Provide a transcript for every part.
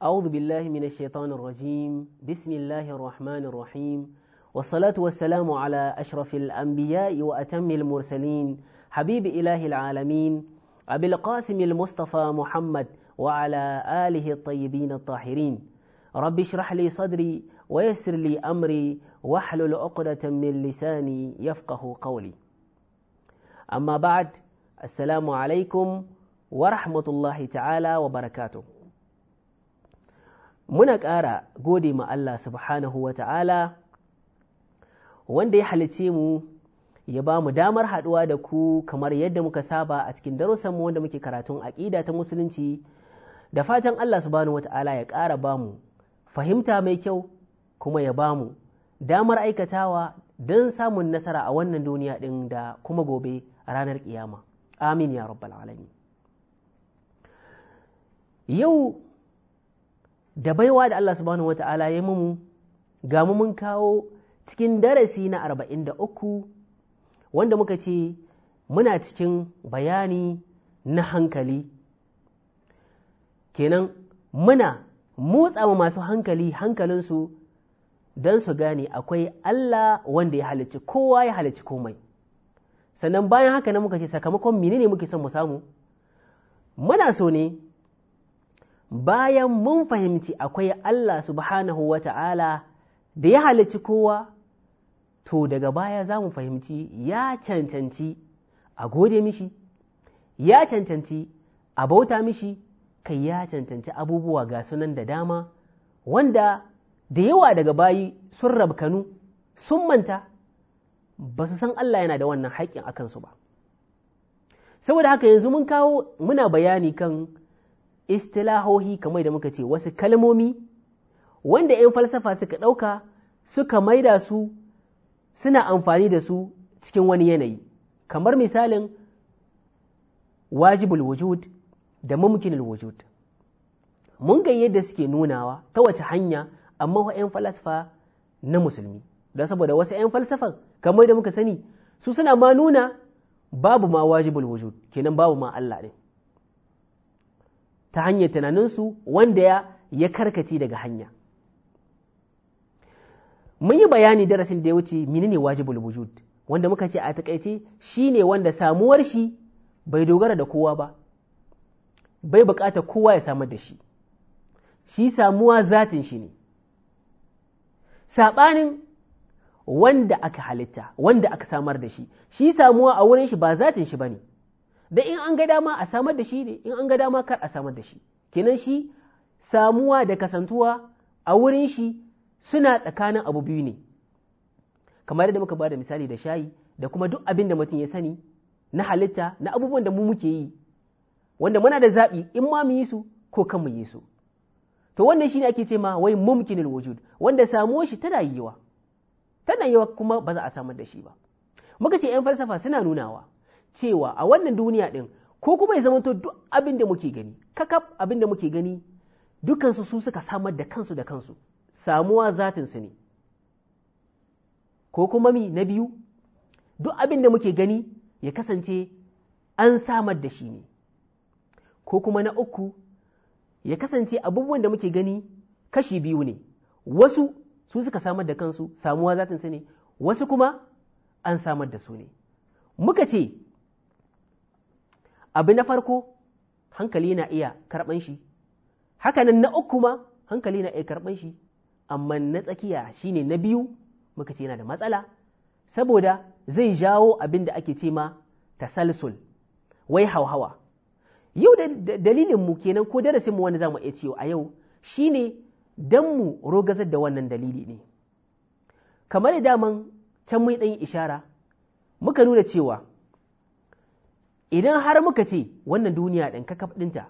أعوذ بالله من الشيطان الرجيم بسم الله الرحمن الرحيم والصلاة والسلام على أشرف الأنبياء وأتم المرسلين حبيب إله العالمين أبي القاسم المصطفى محمد وعلى آله الطيبين الطاهرين رب اشرح لي صدري ويسر لي أمري واحلل عقدة من لساني يفقه قولي أما بعد السلام عليكم ورحمة الله تعالى وبركاته muna ƙara gode ma Allah subhanahu wa ta'ala wanda ya halice mu ya ba mu damar haɗuwa da ku kamar yadda muka saba a cikin darussanmu wanda muke karatun aƙida ta musulunci da fatan Allah subhanahu wa ta'ala ya ƙara ba mu fahimta mai kyau kuma ya ba mu damar aikatawa don samun nasara a wannan duniya ɗin da kuma gobe a ranar ƙiyama amin ya rabbal alamin yau da baiwa da Allah subhanahu wa ta'ala ya mu ga mu mun kawo cikin darasi na arba'in da uku wanda muka ce muna cikin bayani na hankali kenan muna motsa ma masu hankali hankalinsu don su gane akwai Allah wanda ya halicci kowa ya halicci komai sannan bayan haka na muka ce sakamakon menene muke son mu samu muna so ne bayan mun fahimci akwai Allah subhanahu wa ta'ala da ya halicci kowa, to daga baya za mu fahimci ya cancanci a gode mishi, ya cancanci a bauta mishi, kai ya cancanci abubuwa ga sunan da dama, wanda da yawa daga bayi sun rabkanu, sun manta, ba su san Allah yana da wannan haƙƙin a kansu ba. Saboda haka yanzu mun kawo muna bayani kan istilahohi kamar da muka ce wasu kalmomi wanda 'yan falsafa suka ɗauka suka maida su suna amfani da su cikin wani yanayi kamar misalin wajibul wujud da mumkinul wujud mun ga yadda suke nunawa ta wace hanya amma 'yan falsafa na musulmi don saboda wasu 'yan falsafan kamar da muka sani su suna ma nuna babu ma wajibul wujud kenan babu ma Allah ɗin ta hanyar tunaninsu wanda ya ya karkace daga hanya mun yi bayani darasin da ya wuce menene wajibul wujud wanda muka ce a takaice shine wanda samuwar shi bai dogara da kowa ba bai bukata kowa ya samar da shi shi samuwa zatin shi ne saɓanin wanda aka halitta wanda aka samar da shi shi samuwa a wurin shi ba zatin shi ba ne da in an ga dama a samar da shi ne in an ga dama kar a samar da shi kenan shi samuwa da kasantuwa a wurin shi suna tsakanin abu biyu ne kamar yadda muka bada misali da shayi da kuma duk abin da mutum ya sani na halitta na abubuwan da mu muke yi wanda muna da zaɓi in ma mu yi su ko kan mu yi su to wannan shine ake ce ma wai mumkinul wujud wanda samuwar shi tana yiwa tana yiwa kuma ba za a samar da shi ba muka ce 'yan falsafa suna nunawa cewa a wannan duniya ɗin ko kuma ya zamanto duk abin da muke gani kakaf abin da muke gani dukansu su suka samar da kansu da kansu samuwa zatinsu ne ko kuma mi na biyu duk abin da muke gani ya kasance an samar da shi ne ko kuma na uku ya kasance abubuwan da muke gani kashi biyu ne wasu su suka samar da kansu samuwa zatinsu ne wasu kuma an samar da su ne muka ce abu na farko hankali na iya karɓan shi hakanan na uku ma hankali na iya karɓan shi amma na tsakiya shine na biyu muka ce yana da matsala saboda zai jawo abin da ake ce ma tasalsul wai hauhawa yau da dalilin mu kenan ko darasin mu wanda zamu iya cewa a yau shine dan mu rogazar da wannan dalili ne kamar da daman can mun ɗan ishara muka nuna cewa idan har muka ce wannan duniya ɗin kakaf ɗinta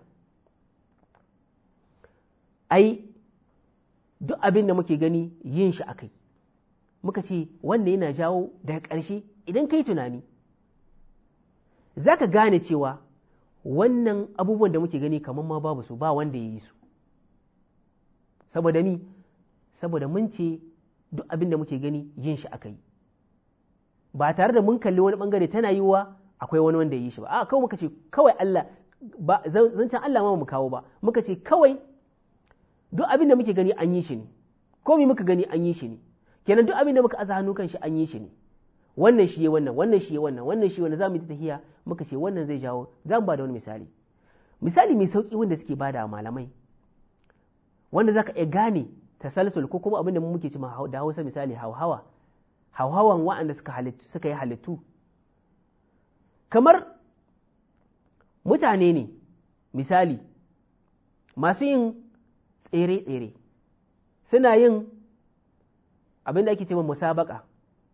ai duk abin da muke gani yin shi akai muka ce wanda yana jawo daga ƙarshe idan ka yi tunani za ka gane cewa wannan abubuwan da muke gani kamar ma babu su ba wanda ya yi su saboda mi saboda mun ce duk abin da muke gani yin shi akai ba tare da mun kalli wani bangare tana yiwuwa akwai wani wanda ya yi shi ba a kawai muka ce kawai Allah ba zancen Allah ma mu kawo ba muka ce kawai duk abin da muke gani an yi shi ne komi muka gani an yi shi ne kenan duk abin da muka aza hannu kan shi an yi shi ne wannan shi ya wannan wannan shi ya wannan wannan shi wannan za mu yi tahiya muka ce wannan zai jawo za mu ba da wani misali misali mai sauki wanda suke bada malamai wanda zaka iya gane tasalsul ko kuma abin da muke ci da Hausa misali hauhawa hauhawan waɗanda suka halittu suka yi halittu kamar mutane ne misali masu yin tsere-tsere suna yin abin da ake ce musabaka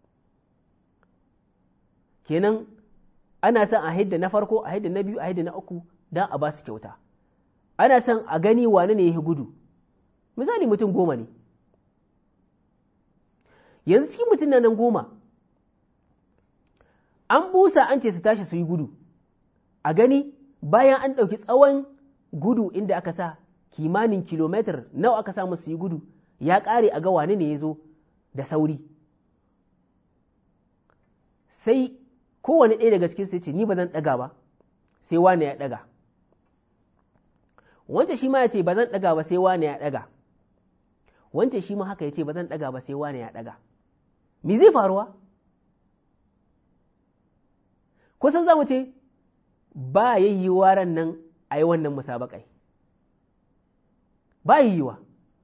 kenan ana son a hidda na farko a hidda na biyu a hidda na uku don a ba su kyauta ana son a gani wane ne ya gudu misali mutum goma ne yanzu cikin mutum nan goma an busa an ce su tashi su yi gudu a gani bayan an ɗauki tsawon gudu inda aka sa kimanin kilomitar nawa aka samu su yi gudu ya ƙare a ga wane ne ya zo da sauri sai kowane ɗaya daga cikin sai ce ni ba zan ɗaga ba sai wane ya ɗaga wancan shi ma ya ce ba zan ɗaga ba sai wane ya ɗaga wancan shi ma haka ya ce ba zan ɗaga ba sai wane ya ɗaga me zai faruwa kusan za mu ce ba yayyuwa ran nan a yi wannan musabakai ba yiwuwa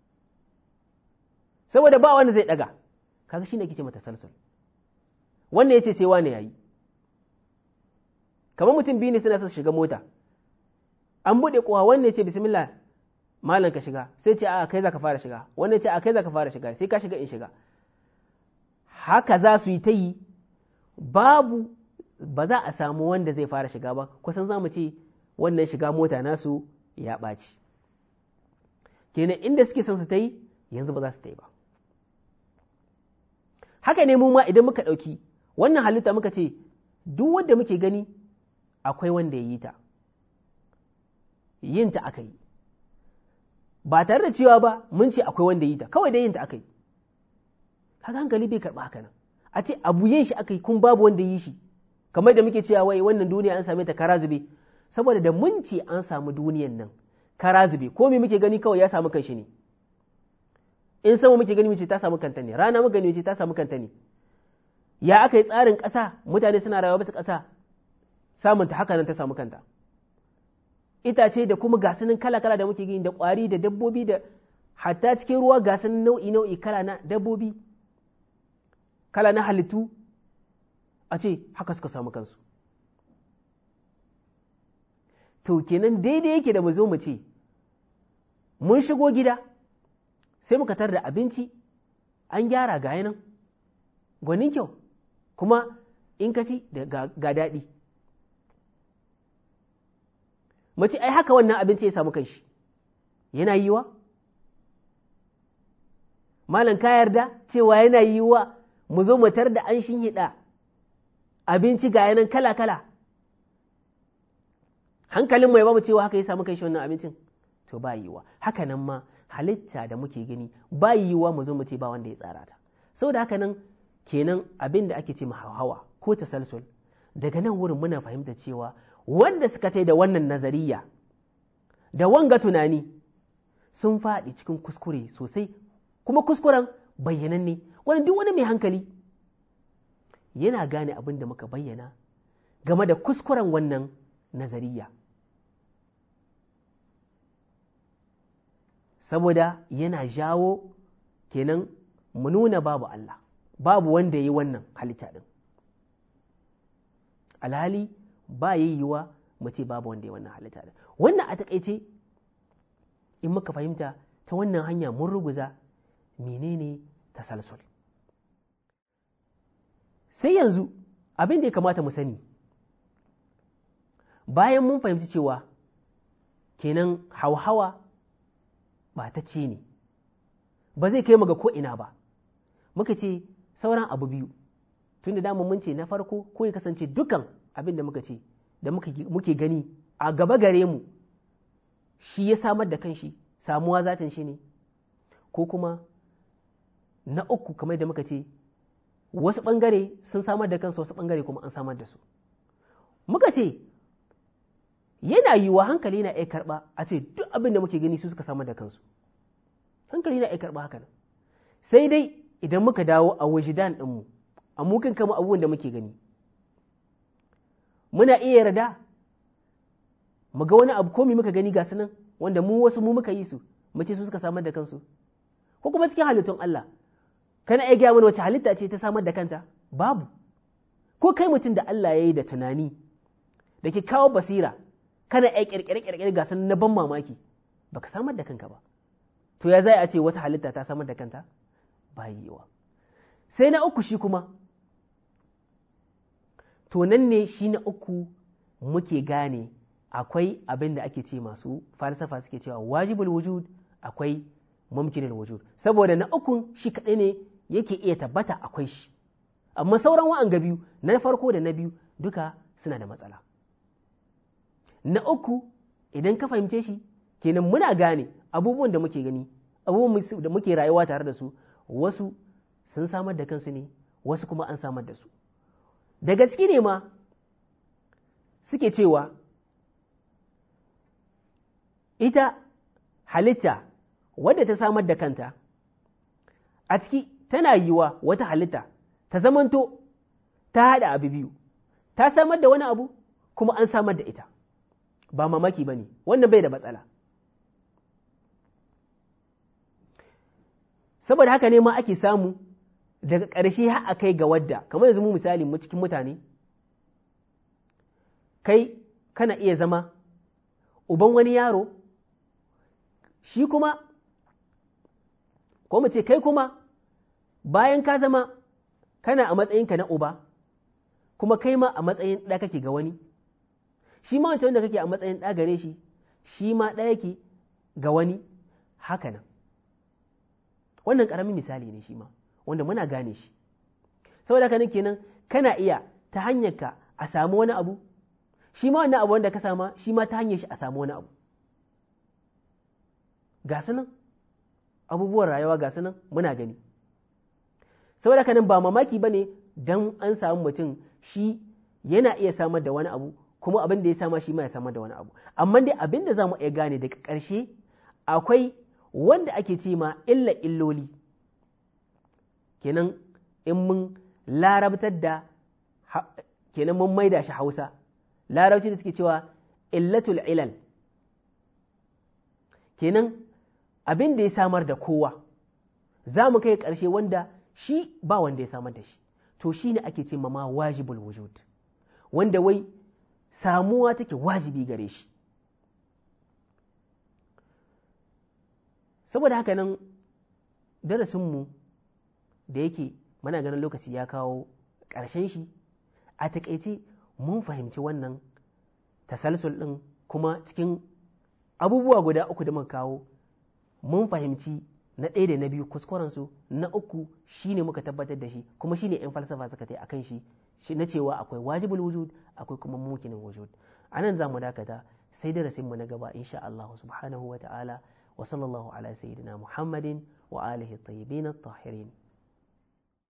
saboda ba wanda zai ɗaga kaga shi ne kike mata salsul wannan ya ce sai wane ya yi kamar mutum biyu ne suna son shiga mota an buɗe kowa wannan ya ce bismillah malam ka shiga sai ce a kai za ka fara shiga wannan ya ce a kai za ka fara shiga sai ka shiga in shiga haka za su yi ta yi babu ba za a samu wanda zai fara shiga ba kusan za mu ce wannan shiga mota nasu ya ɓaci kenan inda suke son su ta yi yanzu ba za su ta yi ba haka ne mu ma idan muka ɗauki wannan halitta muka ce duk wanda muke gani akwai wanda ya yi ta yin ta aka yi ba tare da cewa ba mun ce akwai wanda ya yi ta kawai da yin ta aka yi haka hankali bai karɓa haka nan a ce abu yin shi aka yi kun babu wanda yi shi kamar da muke cewa wai wannan duniya an same ta kara zube saboda da mun ce an samu duniyan nan kara zube ko me muke gani kawai ya samu kanshi ne in sama muke gani mace ta samu kanta ne rana muka gani mace ta samu kanta ne ya aka yi tsarin ƙasa mutane suna rayuwa bisa ƙasa samun ta haka nan ta samu kanta itace da kuma gasanin kala-kala da muke gani da ƙwari da dabbobi da hatta cikin ruwa gasanin nau'i-nau'i kala na dabbobi kala na halittu a ce haka suka samu kansu to kenan daidai yake da mu zo mu ce mun shigo gida sai muka tar da abinci an gyara ga nan gwanin kyau kuma in ka ci ga daɗi mace ai haka wannan abinci ya samu kanshi yana yiwa malam ka yarda cewa yana yiwa mu zo mu tar da an shinhiɗa abinci ga yanan kala-kala hankalin mai ba mu cewa haka ya samu kanshi wannan abincin to ba yiwa haka nan ma halitta da muke gani ba yiwa mu zo mu ce ba wanda ya tsara ta saboda haka nan kenan abin da ake ce hawa ko tasalsul daga nan wurin muna fahimta cewa wanda suka tai da wannan nazariya da wanga tunani sun faɗi cikin kuskure sosai kuma kuskuren bayyananne wani duk wani mai hankali yana gane abin da muka bayyana game da kuskuren wannan nazariya saboda yana jawo kenan mu nuna babu Allah babu wanda ya yi wannan halitta ɗin alhali ba ya yiwuwa mu ce babu wanda ya wannan halitta ɗin wannan a taƙaice in muka fahimta ta wannan hanya mun ruguza menene tasalsul sai yanzu abin da ya kamata mu sani bayan mun fahimci cewa kenan hauhawa ba ta ce ne ba zai kai mu ga ko'ina ba muka ce sauran abu biyu tun da dama mun ce na farko ko ya kasance dukan abin da muka ce da muke gani a gaba gare mu shi ya samar da kanshi samuwa zatin shi ne ko kuma na uku kamar da muka ce wasu ɓangare sun samar da kansu wasu ɓangare kuma an samar da su muka ce yana yiwuwa hankali na iya karɓa a ce duk abin da muke gani su suka samar da kansu hankali na iya karɓa haka nan sai dai idan muka dawo a wajidan ɗinmu a mukan kama abubuwan da muke gani muna iya yarda mu ga wani abu ko muka gani ga su nan wanda mu wasu mu muka yi su mace su suka samar da kansu ko kuma cikin halittun Allah kana iya gaya mana wace halitta ce ta samar da kanta babu ko kai mutum da Allah ya yi da tunani da ke kawo basira kana iya kirkire kirkire ga sun na ban mamaki baka samar da kanka ba to ya zai a ce wata halitta ta samar da kanta ba yiwa sai na uku shi kuma to nan ne shi na uku muke gane akwai abin da ake ce masu falsafa suke cewa wajibul wujud akwai mumkinul wujud saboda na ukun shi kaɗai ne yake iya tabbata akwai shi amma sauran wa'an ga biyu na farko da na biyu duka suna da matsala na uku idan ka fahimce shi kenan muna gane abubuwan da muke gani abubuwan da muke rayuwa tare da su wasu sun samar da kansu ne wasu kuma an samar da su da gaske ne ma suke cewa ita halitta wadda ta samar da kanta a ciki tana yiwa wata halitta ta zamanto ta haɗa abu biyu ta samar da wani abu kuma an samar da ita ba mamaki ba ne wannan bai da matsala saboda haka ne ma ake samu daga ƙarshe har a kai ga wadda kamar yanzu mu misali mu cikin mutane kai kana iya zama uban wani yaro shi kuma ko mu ce kai kuma bayan ka zama kana a matsayinka na uba kuma kai ma a matsayin ɗa kake ga wani shi ma wancan wanda kake a matsayin ɗa gare shi shi ma ɗa yake ga wani haka nan wannan ƙaramin misali ne shi ma wanda muna gane shi saboda haka kenan kana iya ta hanyar ka a samu wani abu shi ma wannan abu wanda ka sama shi ma ta hanyar shi a samu wani abu ga su nan abubuwan rayuwa ga su nan muna gani saboda haka nan ba mamaki ba ne don an samu mutum shi yana iya samar da wani abu kuma abin da ya sama shi ma ya samar da wani abu amma dai abin da za mu iya gane daga ƙarshe akwai wanda ake ce ma illa illoli kenan in mun larabtar da kenan mun maida shi hausa larabci da suke cewa illatul ilal kenan abin da ya samar da kowa za mu kai ƙarshe wanda shi ba wanda ya samar da shi to shi ne ake ce ma wajibul wujud wanda wai samuwa take wajibi gare shi saboda haka nan darasinmu da yake mana ganin lokaci ya kawo ƙarshen shi a taƙaice mun fahimci wannan tasalsul ɗin kuma cikin abubuwa guda uku da muka kawo mun fahimci na ɗaya da na biyu kuskurensu na uku shine muka tabbatar da shi kuma shine 'yan falsafa suka tai akan shi shi na cewa akwai wajibul wujud akwai kuma mumkinin wujud anan za mu dakata sai darasin mu na gaba insha Allah subhanahu wa ta'ala wa sallallahu ala sayyidina Muhammadin wa alihi at-tayyibin at-tahirin